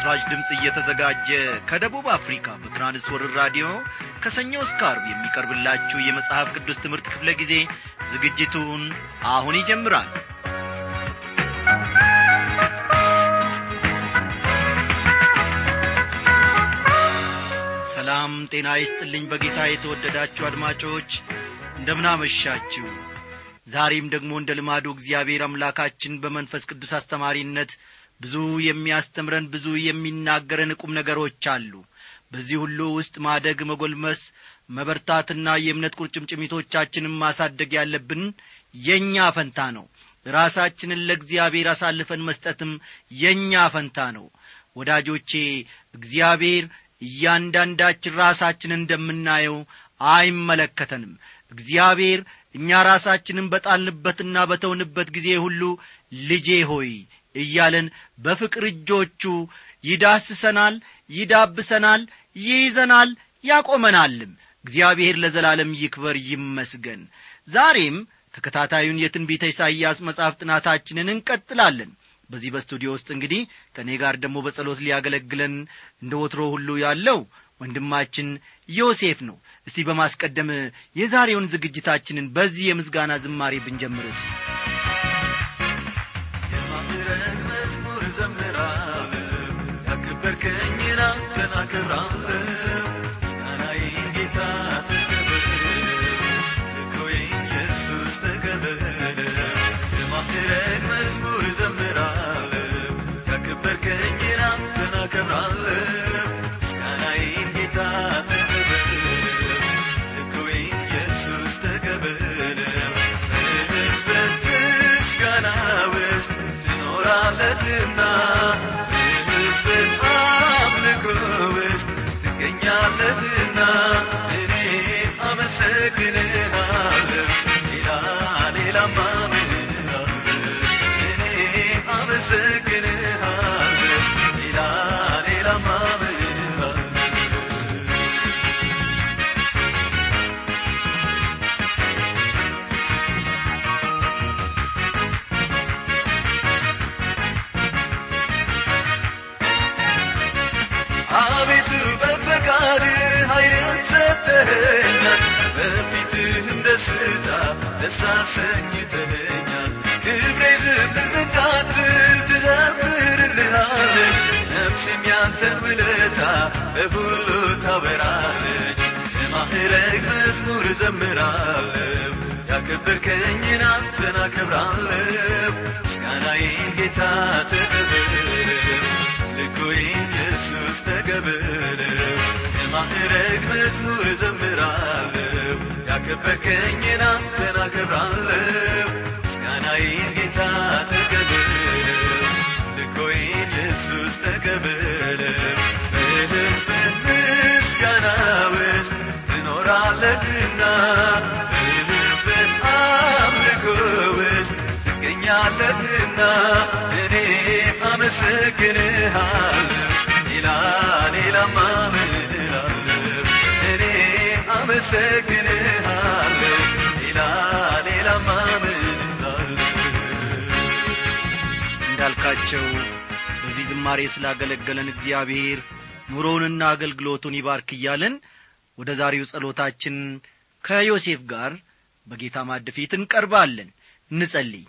ለምሥራች ድምፅ እየተዘጋጀ ከደቡብ አፍሪካ በትራንስወርር ራዲዮ ከሰኞ እስከ አርብ የሚቀርብላችሁ የመጽሐፍ ቅዱስ ትምህርት ክፍለ ጊዜ ዝግጅቱን አሁን ይጀምራል ሰላም ጤና ይስጥልኝ በጌታ የተወደዳችሁ አድማጮች እንደምናመሻችሁ ዛሬም ደግሞ እንደ ልማዱ እግዚአብሔር አምላካችን በመንፈስ ቅዱስ አስተማሪነት ብዙ የሚያስተምረን ብዙ የሚናገረን ቁም ነገሮች አሉ በዚህ ሁሉ ውስጥ ማደግ መጎልመስ መበርታትና የእምነት ቁርጭምጭሚቶቻችንን ማሳደግ ያለብን የእኛ ፈንታ ነው ራሳችንን ለእግዚአብሔር አሳልፈን መስጠትም የእኛ ፈንታ ነው ወዳጆቼ እግዚአብሔር እያንዳንዳችን ራሳችንን እንደምናየው አይመለከተንም እግዚአብሔር እኛ ራሳችንን በጣልንበትና በተውንበት ጊዜ ሁሉ ልጄ ሆይ እያለን በፍቅር እጆቹ ይዳስሰናል ይዳብሰናል ይይዘናል ያቆመናልም እግዚአብሔር ለዘላለም ይክበር ይመስገን ዛሬም ተከታታዩን የትንቢተ ኢሳይያስ መጽሐፍ ጥናታችንን እንቀጥላለን በዚህ በስቱዲዮ ውስጥ እንግዲህ ከእኔ ጋር ደግሞ በጸሎት ሊያገለግለን እንደ ወትሮ ሁሉ ያለው ወንድማችን ዮሴፍ ነው እስቲ በማስቀደም የዛሬውን ዝግጅታችንን በዚህ የምስጋና ዝማሬ ብንጀምርስ የማምረን መዝሙር ዘምራለሁ ያከበርከኝን አንተን አከብራለሁ ምስጋናዬን ጌታ ተቀበል ልኮዬን ኢየሱስ ተቀበል የማምረን መዝሙር ዘምራለሁ ያከበርከኝን አንተን አከብራለሁ ምስጋናዬን ጌታ ተቀበል ልኮዬን ኢየሱስ ተቀበል በሕዝብህ ምስጋና ውስጥ ትኖራለህና በሕዝብህ አምልኮ ውስጥ ትገኛለህና እኔ አመሰግንሃለሁ ሌላ ሌላማ ምን እላለሁ እኔ አመሰግንሃለሁ ሌላ ሌላማ ምን እላለሁ አቤቱ በፈቃድህ ኃይልን ሰጥተኸኛል በፊትህም ደስታ ደስ አሰኝተኸኛል ክብሬ ዝም እንዳትል ትዘምርልሃለች ነፍሴም ያንተን ውለታ በሁሉ ታወራለች የማዕረግ መዝሙር እዘምራለሁ ያከበርከኝን አንተን አከብራለሁ ምስጋናዬን ጌታ ተቀበል ልኮዬን ኢየሱስ ተቀበል የማዕረግ መዝሙር እዘምራለሁ ያከበርከኝን አንተን አከብራለሁ ምስጋናዬን ጌታ ተቀበል ልኮዬን ኢየሱስ ተቀበል በሕዝብ ምስጋና ውስጥ ትኖራለህና በሕዝብ አምልኮ ውስጥ ትገኛለህና እኔ አመሰግንሃለሁ ሌላ ሌላማ ምን እላለሁ እኔ አመሰግንሃለሁ ሌላ ሌላማ ምን እላለሁ እንዳልካቸው በዚህ ዝማሬ ስላገለገለን እግዚአብሔር ኑሮውንና አገልግሎቱን ይባርክ እያለን ወደ ዛሬው ጸሎታችን ከዮሴፍ ጋር በጌታ ማድ ፊት እንቀርባለን እንጸልይ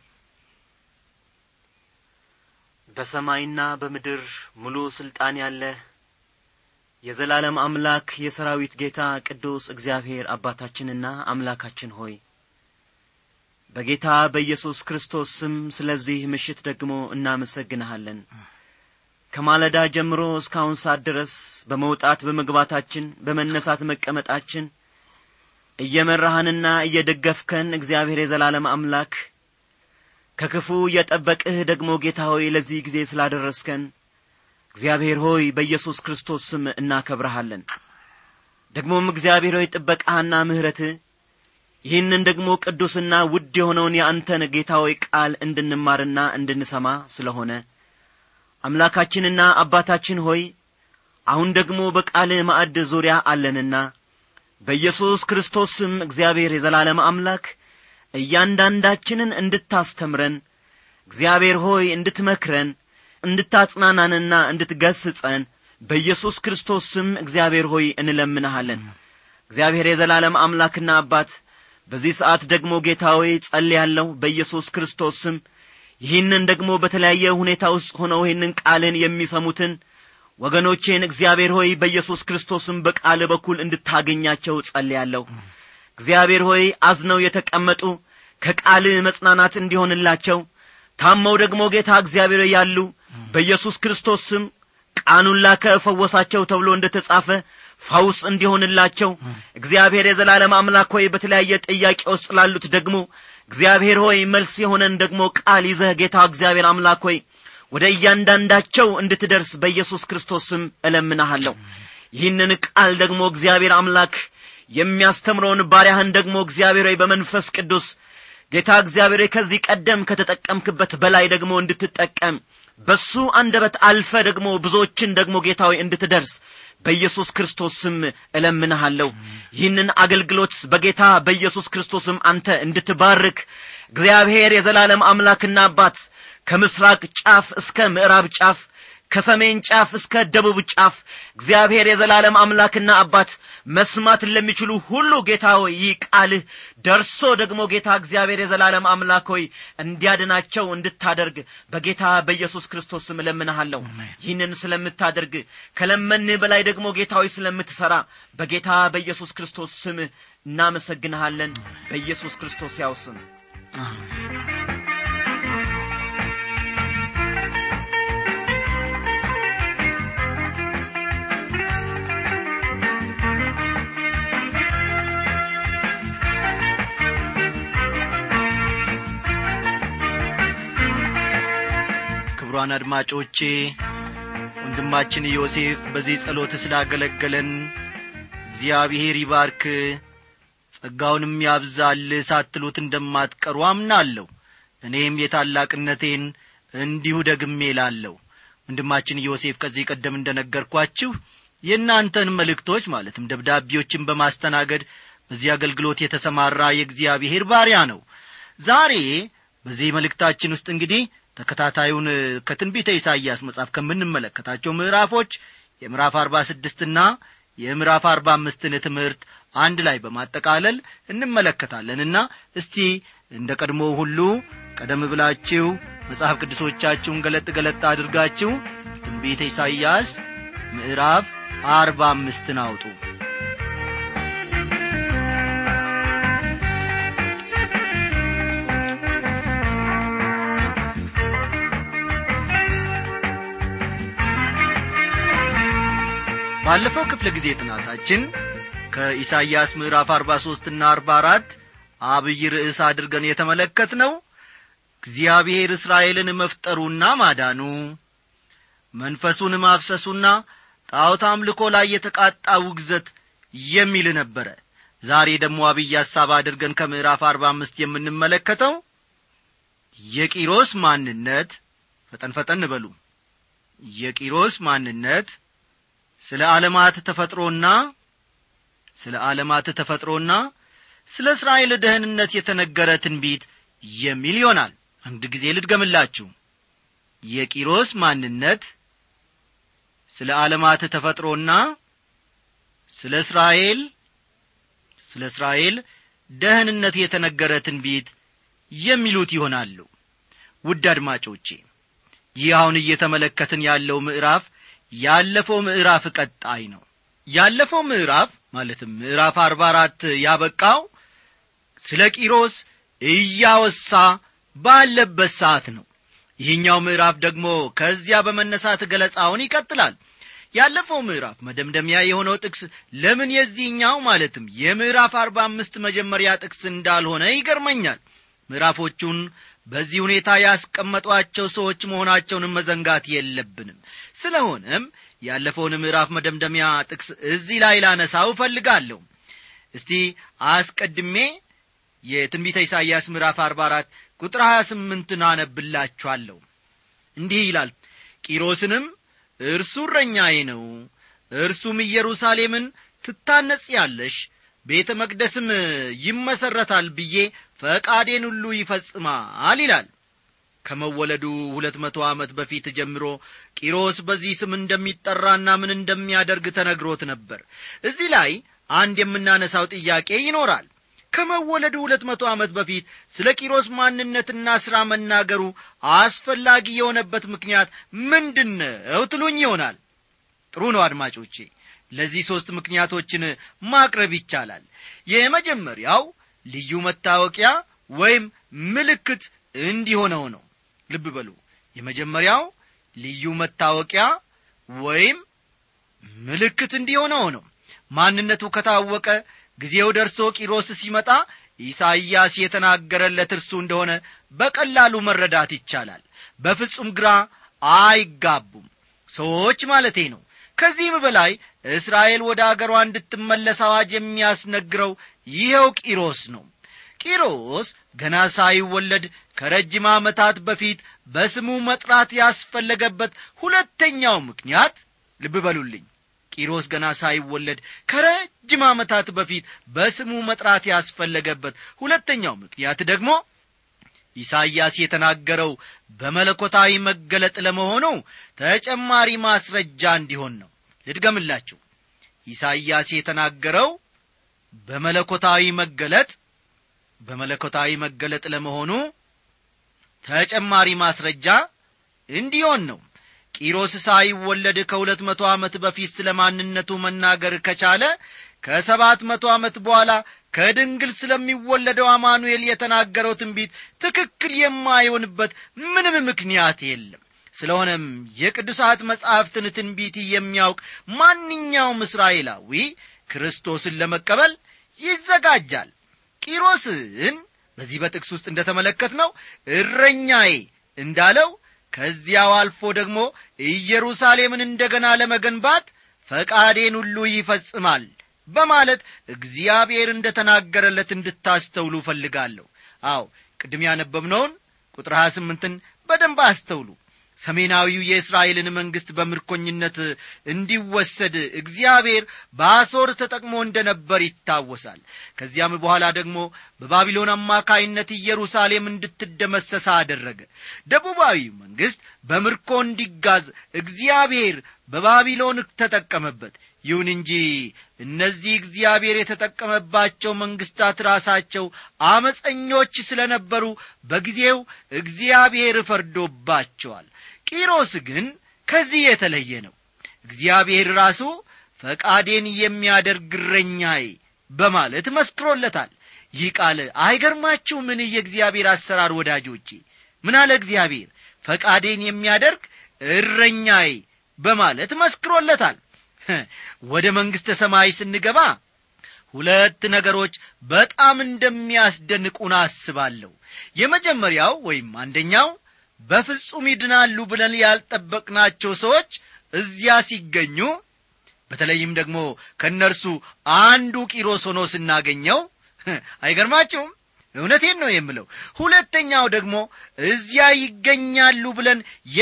በሰማይና በምድር ሙሉ ስልጣን ያለ የዘላለም አምላክ የሰራዊት ጌታ ቅዱስ እግዚአብሔር አባታችንና አምላካችን ሆይ በጌታ በኢየሱስ ክርስቶስ ስም ስለዚህ ምሽት ደግሞ እናመሰግንሃለን ከማለዳ ጀምሮ እስካሁን ሰዓት ድረስ በመውጣት በመግባታችን በመነሳት መቀመጣችን እየመራህንና እየደገፍከን እግዚአብሔር የዘላለም አምላክ ከክፉ እየጠበቅህ ደግሞ ጌታ ሆይ ለዚህ ጊዜ ስላደረስከን እግዚአብሔር ሆይ በኢየሱስ ክርስቶስ ስም እናከብረሃለን ደግሞም እግዚአብሔር ሆይ ጥበቃህና ምሕረትህ ይህንን ደግሞ ቅዱስና ውድ የሆነውን የአንተን ጌታ ሆይ ቃል እንድንማርና እንድንሰማ ስለሆነ አምላካችንና አባታችን ሆይ አሁን ደግሞ በቃልህ ማዕድ ዙሪያ አለንና በኢየሱስ ክርስቶስ ስም እግዚአብሔር የዘላለም አምላክ እያንዳንዳችንን እንድታስተምረን እግዚአብሔር ሆይ እንድትመክረን እንድታጽናናንና እንድትገስጸን በኢየሱስ ክርስቶስ ስም እግዚአብሔር ሆይ እንለምንሃለን እግዚአብሔር የዘላለም አምላክና አባት በዚህ ሰዓት ደግሞ ጌታ ሆይ ጸልያለሁ በኢየሱስ ክርስቶስ ስም ይህንን ደግሞ በተለያየ ሁኔታ ውስጥ ሆነው ይህንን ቃልን የሚሰሙትን ወገኖቼን እግዚአብሔር ሆይ በኢየሱስ ክርስቶስም በቃል በኩል እንድታገኛቸው ጸልያለሁ እግዚአብሔር ሆይ አዝነው የተቀመጡ ከቃል መጽናናት እንዲሆንላቸው ታመው ደግሞ ጌታ እግዚአብሔር ያሉ በኢየሱስ ክርስቶስ ስም ቃኑን ላከ ፈወሳቸው ተብሎ እንደ ተጻፈ ፈውስ እንዲሆንላቸው እግዚአብሔር የዘላለም አምላክ ሆይ በተለያየ ጥያቄ ውስጥ ላሉት ደግሞ እግዚአብሔር ሆይ መልስ የሆነን ደግሞ ቃል ይዘህ ጌታ እግዚአብሔር አምላክ ሆይ ወደ እያንዳንዳቸው እንድትደርስ በኢየሱስ ክርስቶስ ስም እለምናሃለሁ ይህንን ቃል ደግሞ እግዚአብሔር አምላክ የሚያስተምረውን ባሪያህን ደግሞ እግዚአብሔር ሆይ በመንፈስ ቅዱስ ጌታ እግዚአብሔር ሆይ ከዚህ ቀደም ከተጠቀምክበት በላይ ደግሞ እንድትጠቀም በሱ አንደበት አልፈ ደግሞ ብዙዎችን ደግሞ ጌታ ሆይ እንድትደርስ በኢየሱስ ክርስቶስ ስም እለምንሃለሁ ይህንን አገልግሎት በጌታ በኢየሱስ ክርስቶስም አንተ እንድትባርክ እግዚአብሔር የዘላለም አምላክና አባት ከምስራቅ ጫፍ እስከ ምዕራብ ጫፍ ከሰሜን ጫፍ እስከ ደቡብ ጫፍ እግዚአብሔር የዘላለም አምላክና አባት መስማት ለሚችሉ ሁሉ ጌታ ሆይ ይህ ቃልህ ደርሶ ደግሞ ጌታ እግዚአብሔር የዘላለም አምላክ ሆይ እንዲያድናቸው እንድታደርግ በጌታ በኢየሱስ ክርስቶስ ስም እለምንሃለሁ ይህንን ስለምታደርግ ከለመንህ በላይ ደግሞ ጌታ ሆይ ስለምትሠራ በጌታ በኢየሱስ ክርስቶስ ስም እናመሰግንሃለን በኢየሱስ ክርስቶስ ያው ስም ክቡራን አድማጮቼ ወንድማችን ዮሴፍ በዚህ ጸሎት ስላገለገለን እግዚአብሔር ይባርክ ጸጋውንም ያብዛል ሳትሉት እንደማትቀሩ አምናለሁ እኔም የታላቅነቴን እንዲሁ ደግሜ ላለሁ ወንድማችን ዮሴፍ ከዚህ ቀደም እንደ ነገርኳችሁ የእናንተን መልእክቶች ማለትም ደብዳቤዎችን በማስተናገድ በዚህ አገልግሎት የተሰማራ የእግዚአብሔር ባሪያ ነው ዛሬ በዚህ መልእክታችን ውስጥ እንግዲህ ተከታታዩን ከትንቢተ ኢሳይያስ መጽሐፍ ከምንመለከታቸው ምዕራፎች የምዕራፍ አርባ ስድስትና የምዕራፍ አርባ አምስትን ትምህርት አንድ ላይ በማጠቃለል እንመለከታለንና እስቲ እንደ ቀድሞ ሁሉ ቀደም ብላችሁ መጽሐፍ ቅዱሶቻችሁን ገለጥ ገለጥ አድርጋችሁ ትንቢተ ኢሳይያስ ምዕራፍ አርባ አምስትን አውጡ ባለፈው ክፍለ ጊዜ ጥናታችን ከኢሳይያስ ምዕራፍ አርባ ሦስትና አርባ አራት አብይ ርዕስ አድርገን የተመለከት ነው እግዚአብሔር እስራኤልን መፍጠሩና ማዳኑ መንፈሱን ማፍሰሱና ጣዖት አምልኮ ላይ የተቃጣ ውግዘት የሚል ነበረ ዛሬ ደግሞ አብይ ሐሳብ አድርገን ከምዕራፍ አርባ አምስት የምንመለከተው የቂሮስ ማንነት ፈጠን ፈጠን በሉ የቂሮስ ማንነት ስለ ዓለማት ተፈጥሮና ስለ ዓለማት ተፈጥሮና ስለ እስራኤል ደህንነት የተነገረ ትንቢት የሚል ይሆናል አንድ ጊዜ ልድገምላችሁ የቂሮስ ማንነት ስለ ዓለማት ተፈጥሮና ስለ እስራኤል ስለ እስራኤል ደህንነት የተነገረ ትንቢት የሚሉት ይሆናሉ ውድ አድማጮቼ ይህ አሁን እየተመለከትን ያለው ምዕራፍ ያለፈው ምዕራፍ ቀጣይ ነው ያለፈው ምዕራፍ ማለትም ምዕራፍ አርባ አራት ያበቃው ስለ ቂሮስ እያወሳ ባለበት ሰዓት ነው ይህኛው ምዕራፍ ደግሞ ከዚያ በመነሳት ገለጻውን ይቀጥላል ያለፈው ምዕራፍ መደምደሚያ የሆነው ጥቅስ ለምን የዚህኛው ማለትም የምዕራፍ አርባ አምስት መጀመሪያ ጥቅስ እንዳልሆነ ይገርመኛል ምዕራፎቹን በዚህ ሁኔታ ያስቀመጧቸው ሰዎች መሆናቸውንም መዘንጋት የለብንም ስለሆነም ያለፈውን ምዕራፍ መደምደሚያ ጥቅስ እዚህ ላይ ላነሳው እፈልጋለሁ እስቲ አስቀድሜ የትንቢተ ኢሳይያስ ምዕራፍ አርባ አራት ቁጥር ሀያ ስምንትን አነብላችኋለሁ እንዲህ ይላል ቂሮስንም እርሱ እረኛዬ ነው እርሱም ኢየሩሳሌምን ትታነጽ ያለሽ ቤተ መቅደስም ይመሰረታል ብዬ ፈቃዴን ሁሉ ይፈጽማል ይላል ከመወለዱ ሁለት መቶ ዓመት በፊት ጀምሮ ቂሮስ በዚህ ስም እንደሚጠራና ምን እንደሚያደርግ ተነግሮት ነበር እዚህ ላይ አንድ የምናነሳው ጥያቄ ይኖራል ከመወለዱ ሁለት መቶ ዓመት በፊት ስለ ቂሮስ ማንነትና ሥራ መናገሩ አስፈላጊ የሆነበት ምክንያት ምንድን ነው ትሉኝ ይሆናል ጥሩ ነው አድማጮቼ ለዚህ ሦስት ምክንያቶችን ማቅረብ ይቻላል የመጀመሪያው ልዩ መታወቂያ ወይም ምልክት እንዲሆነው ነው ልብ በሉ የመጀመሪያው ልዩ መታወቂያ ወይም ምልክት እንዲሆነው ነው ማንነቱ ከታወቀ ጊዜው ደርሶ ቂሮስ ሲመጣ ኢሳይያስ የተናገረለት እርሱ እንደሆነ በቀላሉ መረዳት ይቻላል በፍጹም ግራ አይጋቡም ሰዎች ማለቴ ነው ከዚህም በላይ እስራኤል ወደ አገሯ እንድትመለስ አዋጅ የሚያስነግረው ይኸው ቂሮስ ነው ቂሮስ ገና ሳይወለድ ከረጅም ዓመታት በፊት በስሙ መጥራት ያስፈለገበት ሁለተኛው ምክንያት ልብ በሉልኝ ቂሮስ ገና ሳይወለድ ከረጅም ዓመታት በፊት በስሙ መጥራት ያስፈለገበት ሁለተኛው ምክንያት ደግሞ ኢሳይያስ የተናገረው በመለኮታዊ መገለጥ ለመሆኑ ተጨማሪ ማስረጃ እንዲሆን ነው ልድገምላችሁ ኢሳይያስ የተናገረው በመለኮታዊ መገለጥ በመለኮታዊ መገለጥ ለመሆኑ ተጨማሪ ማስረጃ እንዲሆን ነው ቂሮስ ሳይወለድ ከሁለት መቶ ዓመት በፊት ስለ ማንነቱ መናገር ከቻለ ከሰባት መቶ ዓመት በኋላ ከድንግል ስለሚወለደው አማኑኤል የተናገረው ትንቢት ትክክል የማይሆንበት ምንም ምክንያት የለም ስለሆነም የቅዱሳት መጻሕፍትን ትንቢት የሚያውቅ ማንኛውም እስራኤላዊ ክርስቶስን ለመቀበል ይዘጋጃል ቂሮስን በዚህ በጥቅስ ውስጥ እንደ ተመለከት ነው እረኛዬ እንዳለው ከዚያው አልፎ ደግሞ ኢየሩሳሌምን እንደገና ለመገንባት ፈቃዴን ሁሉ ይፈጽማል በማለት እግዚአብሔር እንደ ተናገረለት እንድታስተውሉ እፈልጋለሁ አዎ ቅድም ያነበብነውን ቁጥር 28ን በደንብ አስተውሉ ሰሜናዊው የእስራኤልን መንግሥት በምርኮኝነት እንዲወሰድ እግዚአብሔር በአሶር ተጠቅሞ እንደ ነበር ይታወሳል ከዚያም በኋላ ደግሞ በባቢሎን አማካይነት ኢየሩሳሌም እንድትደመሰሳ አደረገ ደቡባዊ መንግሥት በምርኮ እንዲጋዝ እግዚአብሔር በባቢሎን ተጠቀመበት ይሁን እንጂ እነዚህ እግዚአብሔር የተጠቀመባቸው መንግሥታት ራሳቸው አመፀኞች ስለ ነበሩ በጊዜው እግዚአብሔር ፈርዶባቸዋል ቂሮስ ግን ከዚህ የተለየ ነው እግዚአብሔር ራሱ ፈቃዴን የሚያደርግ እረኛዬ በማለት መስክሮለታል ይህ ቃል አይገርማችሁ ምን የእግዚአብሔር አሰራር ወዳጆቼ ምን አለ እግዚአብሔር ፈቃዴን የሚያደርግ እረኛዬ በማለት መስክሮለታል ወደ መንግሥተ ሰማይ ስንገባ ሁለት ነገሮች በጣም እንደሚያስደንቁን አስባለሁ የመጀመሪያው ወይም አንደኛው በፍጹም ይድናሉ ብለን ያልጠበቅናቸው ሰዎች እዚያ ሲገኙ በተለይም ደግሞ ከእነርሱ አንዱ ቂሮስ ሆኖ ስናገኘው አይገርማችሁም እውነቴን ነው የምለው ሁለተኛው ደግሞ እዚያ ይገኛሉ ብለን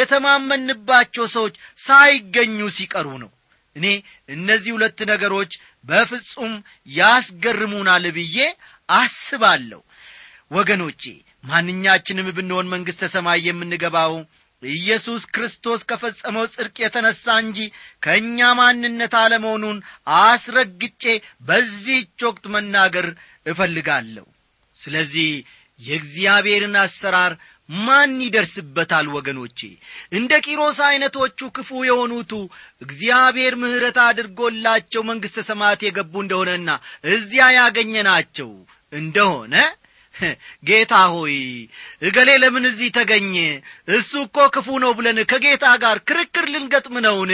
የተማመንባቸው ሰዎች ሳይገኙ ሲቀሩ ነው እኔ እነዚህ ሁለት ነገሮች በፍጹም ያስገርሙናል ብዬ አስባለሁ ወገኖቼ ማንኛችንም ብንሆን መንግሥተ ሰማይ የምንገባው ኢየሱስ ክርስቶስ ከፈጸመው ጽድቅ የተነሣ እንጂ ከእኛ ማንነት አለመሆኑን አስረግጬ በዚህች ወቅት መናገር እፈልጋለሁ ስለዚህ የእግዚአብሔርን አሰራር ማን ይደርስበታል ወገኖቼ እንደ ቂሮስ ዐይነቶቹ ክፉ የሆኑቱ እግዚአብሔር ምሕረት አድርጎላቸው መንግሥተ ሰማያት የገቡ እንደሆነና እዚያ ያገኘናቸው እንደሆነ ጌታ ሆይ እገሌ ለምን እዚህ ተገኘ እሱ እኮ ክፉ ነው ብለን ከጌታ ጋር ክርክር ልንገጥም ነውን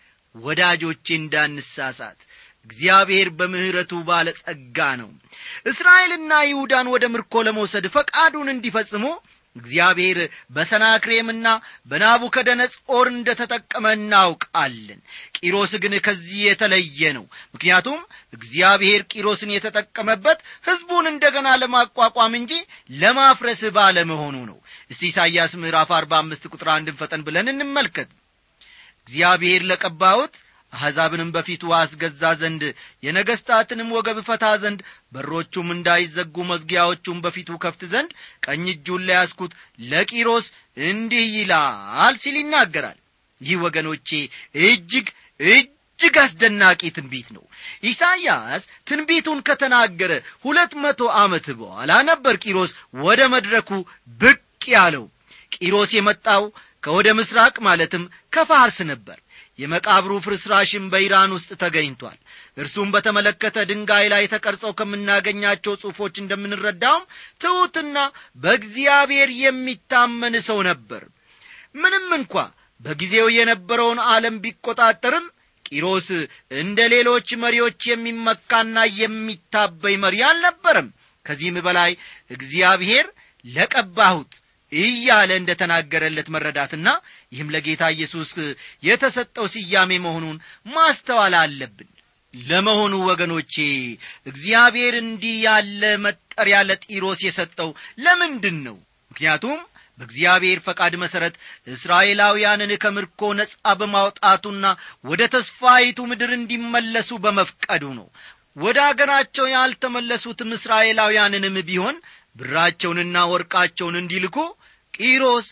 ወዳጆቼ እንዳንሳሳት እግዚአብሔር በምሕረቱ ባለጸጋ ነው እስራኤልና ይሁዳን ወደ ምርኮ ለመውሰድ ፈቃዱን እንዲፈጽሙ እግዚአብሔር በሰናክሬምና በናቡከደነጾር እንደ ተጠቀመ እናውቃለን ቂሮስ ግን ከዚህ የተለየ ነው ምክንያቱም እግዚአብሔር ቂሮስን የተጠቀመበት ሕዝቡን እንደገና ለማቋቋም እንጂ ለማፍረስ ባለመሆኑ ነው እስቲ ኢሳይያስ ምዕራፍ አርባ አምስት ቁጥር አንድን ፈጠን ብለን እንመልከት እግዚአብሔር ለቀባሁት አሕዛብንም በፊቱ አስገዛ ዘንድ የነገሥታትንም ወገብ ፈታ ዘንድ በሮቹም እንዳይዘጉ መዝጊያዎቹም በፊቱ ከፍት ዘንድ ቀኝ እጁን ለያዝኩት ለቂሮስ እንዲህ ይላል ሲል ይናገራል ይህ ወገኖቼ እጅግ እጅግ አስደናቂ ትንቢት ነው ኢሳይያስ ትንቢቱን ከተናገረ ሁለት መቶ ዓመት በኋላ ነበር ቂሮስ ወደ መድረኩ ብቅ ያለው ቂሮስ የመጣው ከወደ ምስራቅ ማለትም ከፋርስ ነበር የመቃብሩ ፍርስራሽም በኢራን ውስጥ ተገኝቷል እርሱም በተመለከተ ድንጋይ ላይ ተቀርጸው ከምናገኛቸው ጽሑፎች እንደምንረዳውም ትሑትና በእግዚአብሔር የሚታመን ሰው ነበር ምንም እንኳ በጊዜው የነበረውን ዓለም ቢቆጣጠርም ቂሮስ እንደ ሌሎች መሪዎች የሚመካና የሚታበይ መሪ አልነበረም ከዚህም በላይ እግዚአብሔር ለቀባሁት እያለ እንደ ተናገረለት መረዳትና ይህም ለጌታ ኢየሱስ የተሰጠው ስያሜ መሆኑን ማስተዋል አለብን ለመሆኑ ወገኖቼ እግዚአብሔር እንዲህ ያለ መጠሪያ ለጢሮስ የሰጠው ለምንድን ነው ምክንያቱም በእግዚአብሔር ፈቃድ መሠረት እስራኤላውያንን ከምርኮ ነጻ በማውጣቱና ወደ ተስፋይቱ ምድር እንዲመለሱ በመፍቀዱ ነው ወደ አገራቸው ያልተመለሱትም እስራኤላውያንንም ቢሆን ብራቸውንና ወርቃቸውን እንዲልኩ ቂሮስ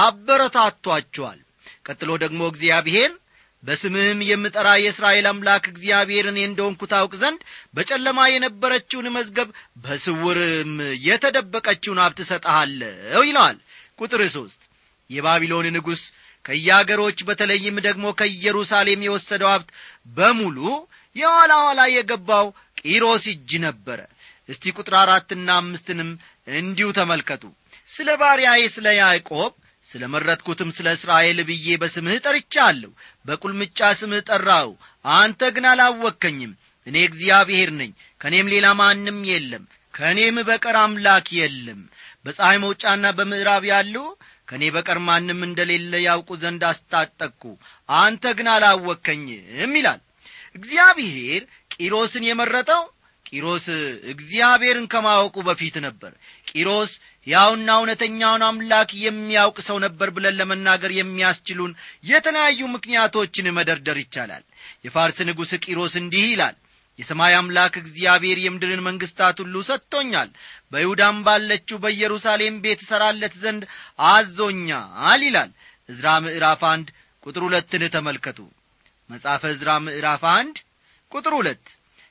አበረታቷቸዋል ቀጥሎ ደግሞ እግዚአብሔር በስምህም የምጠራ የእስራኤል አምላክ እግዚአብሔር እኔ እንደሆንኩ ታውቅ ዘንድ በጨለማ የነበረችውን መዝገብ በስውርም የተደበቀችውን ሀብት እሰጠሃለሁ ይለዋል ቁጥር ሦስት የባቢሎን ንጉሥ ከየአገሮች በተለይም ደግሞ ከኢየሩሳሌም የወሰደው ሀብት በሙሉ የኋላ ኋላ የገባው ቂሮስ እጅ ነበረ እስቲ ቁጥር አራትና አምስትንም እንዲሁ ተመልከቱ ስለ ባሪያዬ ስለ ያዕቆብ ስለ መረጥኩትም ስለ እስራኤል ብዬ በስምህ ጠርቻለሁ በቁልምጫ ስምህ ጠራው አንተ ግን አላወከኝም እኔ እግዚአብሔር ነኝ ከእኔም ሌላ ማንም የለም ከእኔም በቀር አምላክ የለም በፀሐይ መውጫና በምዕራብ ያሉ ከእኔ በቀር ማንም እንደሌለ ያውቁ ዘንድ አስታጠቅኩ አንተ ግን አላወከኝም ይላል እግዚአብሔር ቂሮስን የመረጠው ቂሮስ እግዚአብሔርን ከማወቁ በፊት ነበር ቂሮስ ያውና እውነተኛውን አምላክ የሚያውቅ ሰው ነበር ብለን ለመናገር የሚያስችሉን የተለያዩ ምክንያቶችን መደርደር ይቻላል የፋርስ ንጉሥ ቂሮስ እንዲህ ይላል የሰማይ አምላክ እግዚአብሔር የምድርን መንግሥታት ሁሉ ሰጥቶኛል በይሁዳም ባለችው በኢየሩሳሌም ቤት እሠራለት ዘንድ አዞኛል ይላል ዕዝራ ምዕራፍ አንድ ቁጥር ሁለትን ተመልከቱ መጽሐፈ ዕዝራ ምዕራፍ አንድ ቁጥር ሁለት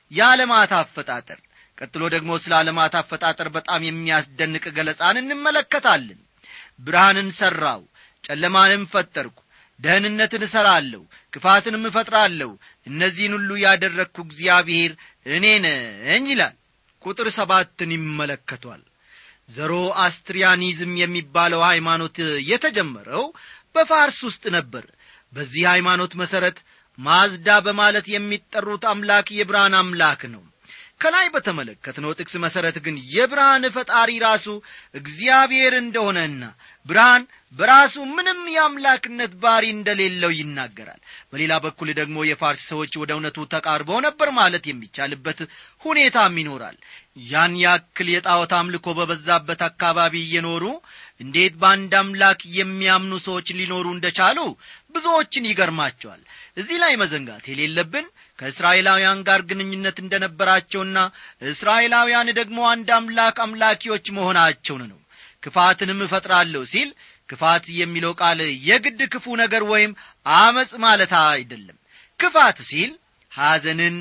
የዓለማት አፈጣጠር ቀጥሎ ደግሞ ስለ ዓለማት አፈጣጠር በጣም የሚያስደንቅ ገለጻን እንመለከታለን ብርሃንን ሠራው ጨለማንም ፈጠርኩ ደህንነትን እሠራለሁ ክፋትንም እፈጥራለሁ እነዚህን ሁሉ ያደረግኩ እግዚአብሔር እኔ ነኝ ይላል ቁጥር ሰባትን ይመለከቷል ዘሮ አስትሪያኒዝም የሚባለው ሃይማኖት የተጀመረው በፋርስ ውስጥ ነበር በዚህ ሃይማኖት መሠረት ማዝዳ በማለት የሚጠሩት አምላክ የብርሃን አምላክ ነው ከላይ በተመለከትነው ጥቅስ መሠረት ግን የብርሃን ፈጣሪ ራሱ እግዚአብሔር እንደሆነና ብርሃን በራሱ ምንም የአምላክነት ባሪ እንደሌለው ይናገራል በሌላ በኩል ደግሞ የፋርስ ሰዎች ወደ እውነቱ ተቃርበው ነበር ማለት የሚቻልበት ሁኔታም ይኖራል ያን ያክል የጣዖት አምልኮ በበዛበት አካባቢ እየኖሩ እንዴት በአንድ አምላክ የሚያምኑ ሰዎች ሊኖሩ እንደቻሉ ብዙዎችን ይገርማቸዋል እዚህ ላይ መዘንጋት የሌለብን ከእስራኤላውያን ጋር ግንኙነት እንደነበራቸውና እስራኤላውያን ደግሞ አንድ አምላክ አምላኪዎች መሆናቸውን ነው ክፋትንም እፈጥራለሁ ሲል ክፋት የሚለው ቃል የግድ ክፉ ነገር ወይም አመፅ ማለት አይደለም ክፋት ሲል ሐዘንን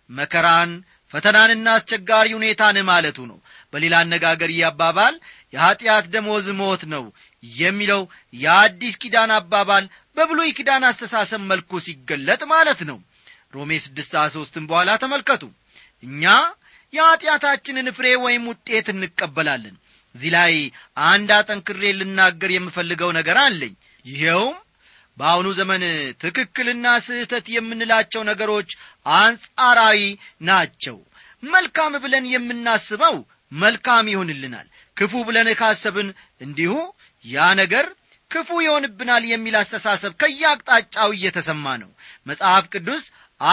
መከራን ፈተናንና አስቸጋሪ ሁኔታን ማለቱ ነው በሌላ አነጋገር ይህ አባባል የኀጢአት ደሞዝ ሞት ነው የሚለው የአዲስ ኪዳን አባባል በብሉይ ኪዳን አስተሳሰብ መልኩ ሲገለጥ ማለት ነው ሮሜ ስድስት ሦስትም በኋላ ተመልከቱ እኛ የኀጢአታችንን ፍሬ ወይም ውጤት እንቀበላለን እዚህ ላይ አንድ አጠንክሬ ልናገር የምፈልገው ነገር አለኝ ይኸውም በአሁኑ ዘመን ትክክልና ስህተት የምንላቸው ነገሮች አንጻራዊ ናቸው መልካም ብለን የምናስበው መልካም ይሆንልናል ክፉ ብለን ካሰብን እንዲሁ ያ ነገር ክፉ ይሆንብናል የሚል አስተሳሰብ ከየአቅጣጫው እየተሰማ ነው መጽሐፍ ቅዱስ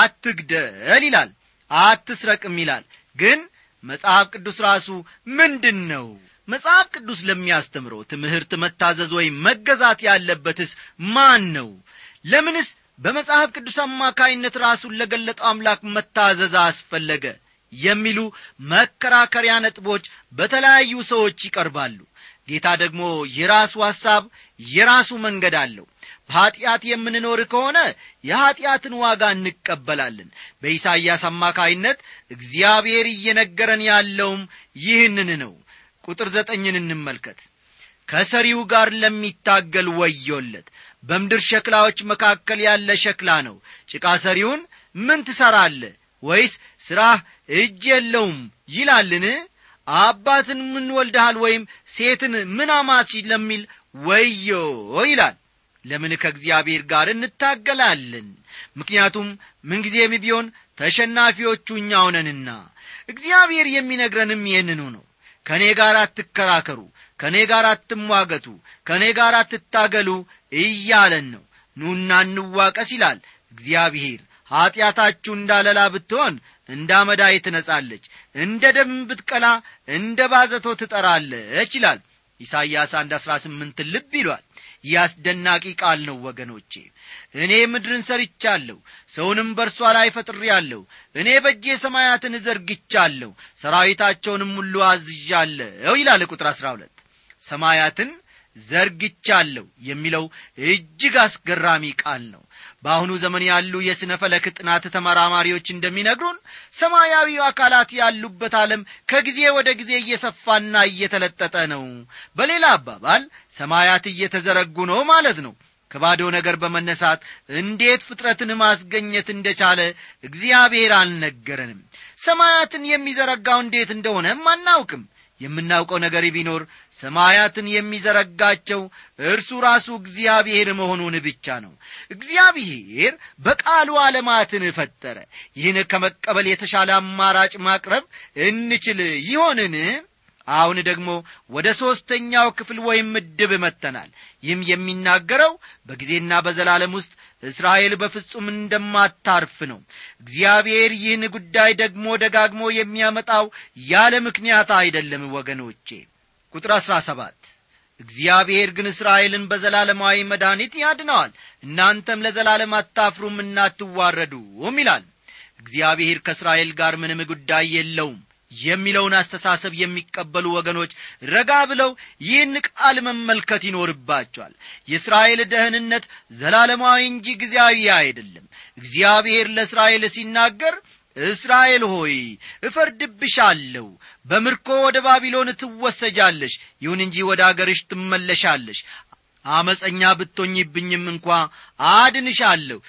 አትግደል ይላል አትስረቅም ይላል ግን መጽሐፍ ቅዱስ ራሱ ምንድን ነው መጽሐፍ ቅዱስ ለሚያስተምረው ትምህርት መታዘዝ ወይም መገዛት ያለበትስ ማን ነው ለምንስ በመጽሐፍ ቅዱስ አማካይነት ራሱን ለገለጠው አምላክ መታዘዝ አስፈለገ የሚሉ መከራከሪያ ነጥቦች በተለያዩ ሰዎች ይቀርባሉ ጌታ ደግሞ የራሱ ሐሳብ የራሱ መንገድ አለው በኀጢአት የምንኖር ከሆነ የኀጢአትን ዋጋ እንቀበላለን በኢሳይያስ አማካይነት እግዚአብሔር እየነገረን ያለውም ይህንን ነው ቁጥር ዘጠኝን እንመልከት ከሰሪው ጋር ለሚታገል ወዮለት በምድር ሸክላዎች መካከል ያለ ሸክላ ነው ጭቃ ሰሪውን ምን ትሠራለ ወይስ ሥራህ እጅ የለውም ይላልን አባትን ምን ወልደሃል ወይም ሴትን ምን አማች ለሚል ወዮ ይላል ለምን ከእግዚአብሔር ጋር እንታገላለን ምክንያቱም ምንጊዜም ቢሆን ተሸናፊዎቹ እኛው ነንና እግዚአብሔር የሚነግረንም ይህንኑ ነው ከእኔ ጋር አትከራከሩ ከእኔ ጋር አትሟገቱ ከእኔ ጋር አትታገሉ እያለን ነው ኑና እንዋቀስ ይላል እግዚአብሔር ኀጢአታችሁ እንዳለላ ብትሆን እንደ አመዳይ ትነጻለች እንደ ደም ብትቀላ እንደ ባዘቶ ትጠራለች ይላል ኢሳይያስ አንድ አሥራ ስምንት ልብ ይሏል ይህ አስደናቂ ቃል ነው ወገኖቼ እኔ ምድርን ሰርቻለሁ ሰውንም በእርሷ ላይ ፈጥሬአለሁ እኔ በእጄ ሰማያትን ዘርግቻለሁ ሰራዊታቸውንም ሁሉ አዝዣለሁ ይላል ቁጥር አሥራ ሁለት ሰማያትን ዘርግቻለሁ የሚለው እጅግ አስገራሚ ቃል ነው በአሁኑ ዘመን ያሉ የሥነ ፈለክ ጥናት ተመራማሪዎች እንደሚነግሩን ሰማያዊ አካላት ያሉበት ዓለም ከጊዜ ወደ ጊዜ እየሰፋና እየተለጠጠ ነው በሌላ አባባል ሰማያት እየተዘረጉ ነው ማለት ነው ከባዶ ነገር በመነሳት እንዴት ፍጥረትን ማስገኘት እንደቻለ እግዚአብሔር አልነገረንም ሰማያትን የሚዘረጋው እንዴት እንደሆነም አናውቅም የምናውቀው ነገር ቢኖር ሰማያትን የሚዘረጋቸው እርሱ ራሱ እግዚአብሔር መሆኑን ብቻ ነው እግዚአብሔር በቃሉ ዓለማትን ፈጠረ ይህን ከመቀበል የተሻለ አማራጭ ማቅረብ እንችል ይሆንን አሁን ደግሞ ወደ ሦስተኛው ክፍል ወይም ምድብ መጥተናል ይህም የሚናገረው በጊዜና በዘላለም ውስጥ እስራኤል በፍጹም እንደማታርፍ ነው እግዚአብሔር ይህን ጉዳይ ደግሞ ደጋግሞ የሚያመጣው ያለ ምክንያት አይደለም ወገኖቼ ቁጥር አሥራ ሰባት እግዚአብሔር ግን እስራኤልን በዘላለማዊ መድኃኒት ያድነዋል እናንተም ለዘላለም አታፍሩም እናትዋረዱም ይላል እግዚአብሔር ከእስራኤል ጋር ምንም ጉዳይ የለውም የሚለውን አስተሳሰብ የሚቀበሉ ወገኖች ረጋ ብለው ይህን ቃል መመልከት ይኖርባቸዋል የእስራኤል ደህንነት ዘላለማዊ እንጂ ጊዜያዊ አይደለም እግዚአብሔር ለእስራኤል ሲናገር እስራኤል ሆይ እፈርድብሻለሁ በምርኮ ወደ ባቢሎን ትወሰጃለሽ ይሁን እንጂ ወደ አገርሽ ትመለሻለሽ አመፀኛ ብቶኝብኝም እንኳ አድንሻለሁ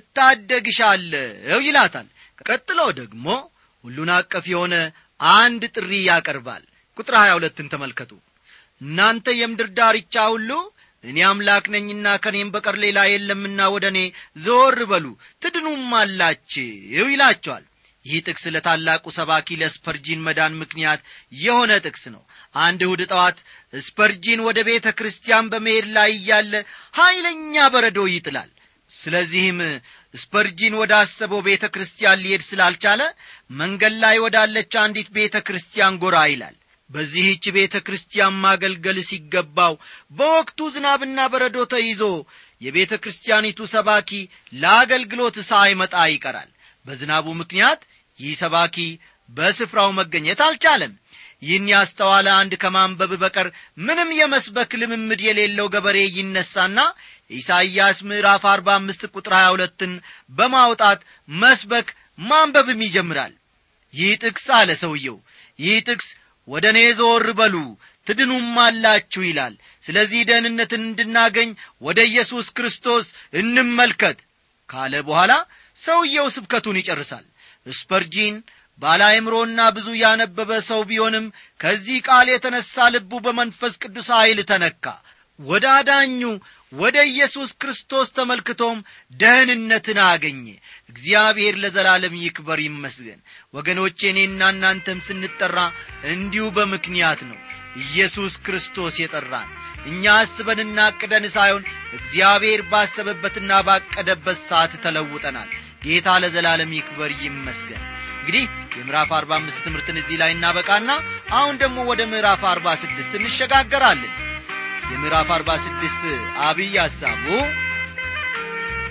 እታደግሻለሁ ይላታል ቀጥሎ ደግሞ ሁሉን አቀፍ የሆነ አንድ ጥሪ ያቀርባል ቁጥር ሀያ ሁለትን ተመልከቱ እናንተ የምድር ዳርቻ ሁሉ እኔ አምላክ ነኝና ከኔም በቀር ሌላ የለምና ወደ እኔ ዘወር በሉ ትድኑም አላችሁ ይላቸዋል ይህ ጥቅስ ለታላቁ ሰባኪ ለስፐርጂን መዳን ምክንያት የሆነ ጥቅስ ነው አንድ እሁድ ጠዋት ስፐርጂን ወደ ቤተ ክርስቲያን በመሄድ ላይ እያለ ኀይለኛ በረዶ ይጥላል ስለዚህም ስፐርጂን ወደ አሰበው ቤተ ክርስቲያን ሊሄድ ስላልቻለ መንገድ ላይ ወዳለች አንዲት ቤተ ክርስቲያን ጎራ ይላል በዚህች ቤተ ክርስቲያን ማገልገል ሲገባው በወቅቱ ዝናብና በረዶ ተይዞ የቤተ ክርስቲያኒቱ ሰባኪ ለአገልግሎት ሳይመጣ ይቀራል በዝናቡ ምክንያት ይህ ሰባኪ በስፍራው መገኘት አልቻለም ይህን ያስተዋለ አንድ ከማንበብ በቀር ምንም የመስበክ ልምምድ የሌለው ገበሬ ይነሳና ኢሳይያስ ምዕራፍ አርባ አምስት ቁጥር ሀያ ሁለትን በማውጣት መስበክ ማንበብም ይጀምራል ይህ ጥቅስ አለ ሰውየው ይህ ጥቅስ ወደ እኔ ዞር በሉ ትድኑም አላችሁ ይላል ስለዚህ ደህንነትን እንድናገኝ ወደ ኢየሱስ ክርስቶስ እንመልከት ካለ በኋላ ሰውየው ስብከቱን ይጨርሳል ስፐርጂን ባለአእምሮና ብዙ ያነበበ ሰው ቢሆንም ከዚህ ቃል የተነሣ ልቡ በመንፈስ ቅዱስ ኀይል ተነካ ወደ አዳኙ ወደ ኢየሱስ ክርስቶስ ተመልክቶም ደህንነትን አገኘ እግዚአብሔር ለዘላለም ይክበር ይመስገን ወገኖቼ እኔና እናንተም ስንጠራ እንዲሁ በምክንያት ነው ኢየሱስ ክርስቶስ የጠራን እኛ አስበንና አቅደን ሳይሆን እግዚአብሔር ባሰበበትና ባቀደበት ሰዓት ተለውጠናል ጌታ ለዘላለም ይክበር ይመስገን እንግዲህ የምዕራፍ አርባ አምስት ትምህርትን እዚህ ላይ እናበቃና አሁን ደግሞ ወደ ምዕራፍ አርባ ስድስት እንሸጋገራለን የምዕራፍ አርባ ስድስት አብይ ሐሳቡ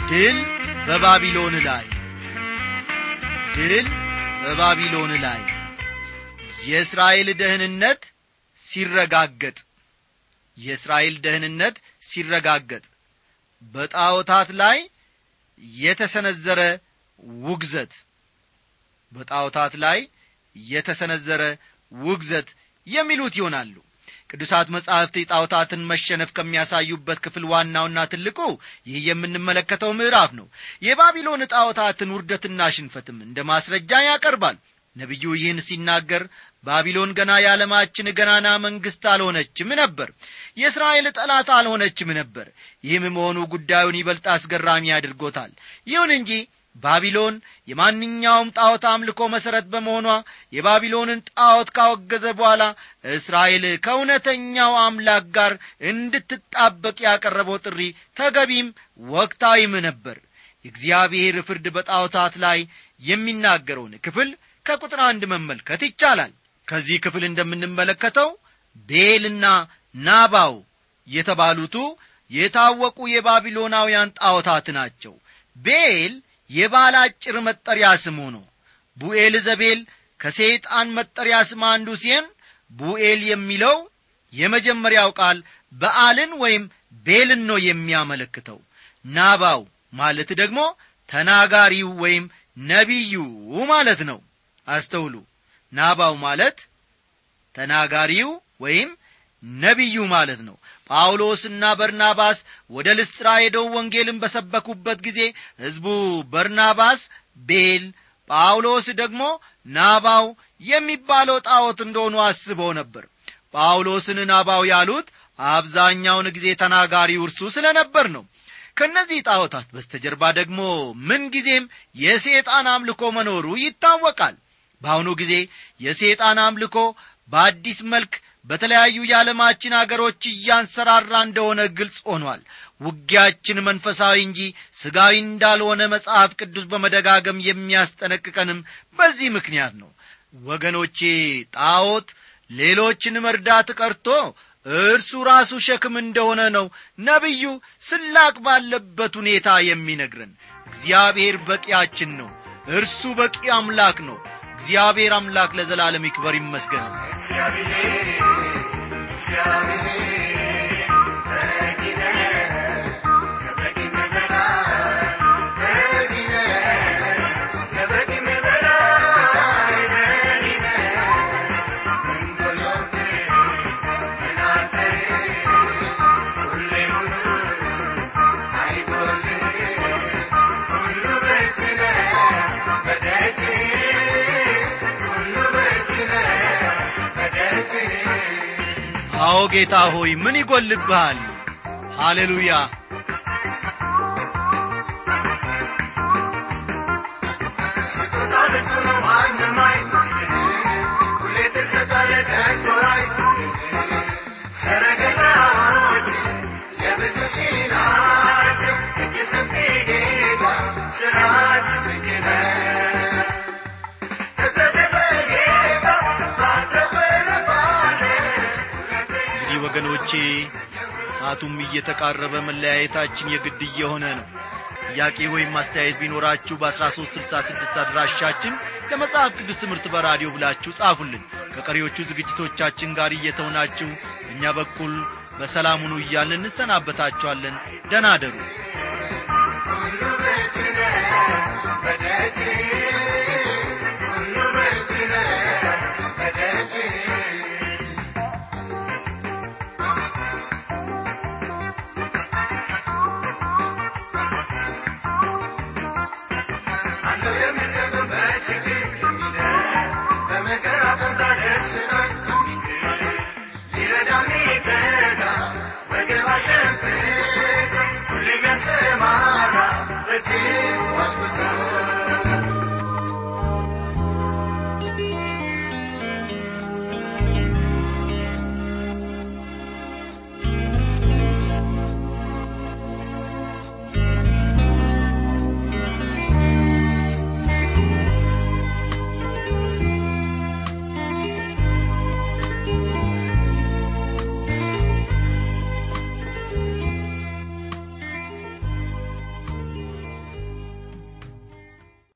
ድል በባቢሎን ላይ ድል በባቢሎን ላይ የእስራኤል ደህንነት ሲረጋገጥ የእስራኤል ደህንነት ሲረጋገጥ በጣዖታት ላይ የተሰነዘረ ውግዘት በጣዖታት ላይ የተሰነዘረ ውግዘት የሚሉት ይሆናሉ ቅዱሳት መጻሕፍት የጣዖታትን መሸነፍ ከሚያሳዩበት ክፍል ዋናውና ትልቁ ይህ የምንመለከተው ምዕራፍ ነው የባቢሎን ጣዖታትን ውርደትና ሽንፈትም እንደ ማስረጃ ያቀርባል ነቢዩ ይህን ሲናገር ባቢሎን ገና የዓለማችን ገናና መንግሥት አልሆነችም ነበር የእስራኤል ጠላት አልሆነችም ነበር ይህም መሆኑ ጉዳዩን ይበልጥ አስገራሚ አድርጎታል ይሁን እንጂ ባቢሎን የማንኛውም ጣዖት አምልኮ መሠረት በመሆኗ የባቢሎንን ጣዖት ካወገዘ በኋላ እስራኤል ከእውነተኛው አምላክ ጋር እንድትጣበቅ ያቀረበው ጥሪ ተገቢም ወቅታዊም ነበር የእግዚአብሔር ፍርድ በጣዖታት ላይ የሚናገረውን ክፍል ከቁጥር አንድ መመልከት ይቻላል ከዚህ ክፍል እንደምንመለከተው ቤልና ናባው የተባሉቱ የታወቁ የባቢሎናውያን ጣዖታት ናቸው ቤል የባል አጭር መጠሪያ ስሙ ነው ቡኤል ዘቤል ከሰይጣን መጠሪያ ስም አንዱ ሲሆን ቡኤል የሚለው የመጀመሪያው ቃል በአልን ወይም ቤልን ነው የሚያመለክተው ናባው ማለት ደግሞ ተናጋሪው ወይም ነቢዩ ማለት ነው አስተውሉ ናባው ማለት ተናጋሪው ወይም ነቢዩ ማለት ነው ጳውሎስና በርናባስ ወደ ልስጥራ ሄደው ወንጌልን በሰበኩበት ጊዜ ሕዝቡ በርናባስ ቤል ጳውሎስ ደግሞ ናባው የሚባለው ጣዖት እንደሆኑ አስበው ነበር ጳውሎስን ናባው ያሉት አብዛኛውን ጊዜ ተናጋሪው እርሱ ስለ ነበር ነው ከእነዚህ ጣዖታት በስተጀርባ ደግሞ ምንጊዜም የሴጣን አምልኮ መኖሩ ይታወቃል በአሁኑ ጊዜ የሴጣን አምልኮ በአዲስ መልክ በተለያዩ የዓለማችን አገሮች እያንሰራራ እንደሆነ ግልጽ ሆኗል ውጊያችን መንፈሳዊ እንጂ ሥጋዊ እንዳልሆነ መጽሐፍ ቅዱስ በመደጋገም የሚያስጠነቅቀንም በዚህ ምክንያት ነው ወገኖቼ ጣዖት ሌሎችን መርዳት ቀርቶ እርሱ ራሱ ሸክም እንደሆነ ነው ነቢዩ ስላቅ ባለበት ሁኔታ የሚነግረን እግዚአብሔር በቂያችን ነው እርሱ በቂ አምላክ ነው እግዚአብሔር አምላክ ለዘላለም ይክበር ይመስገን አዎ ጌታ ሆይ ምን ይጐልብሃል ሃሌሉያ እንግዲህ ወገኖቼ ሰዓቱም እየተቃረበ መለያየታችን የግድ እየሆነ ነው ጥያቄ ወይም አስተያየት ቢኖራችሁ በአሥራ ሦስት ስልሳ ስድስት አድራሻችን ለመጽሐፍ ቅዱስ ትምህርት በራዲዮ ብላችሁ ጻፉልን ከቀሪዎቹ ዝግጅቶቻችን ጋር እየተውናችሁ እኛ በኩል በሰላም ሁኑ እያልን እንሰናበታችኋለን ደናደሩ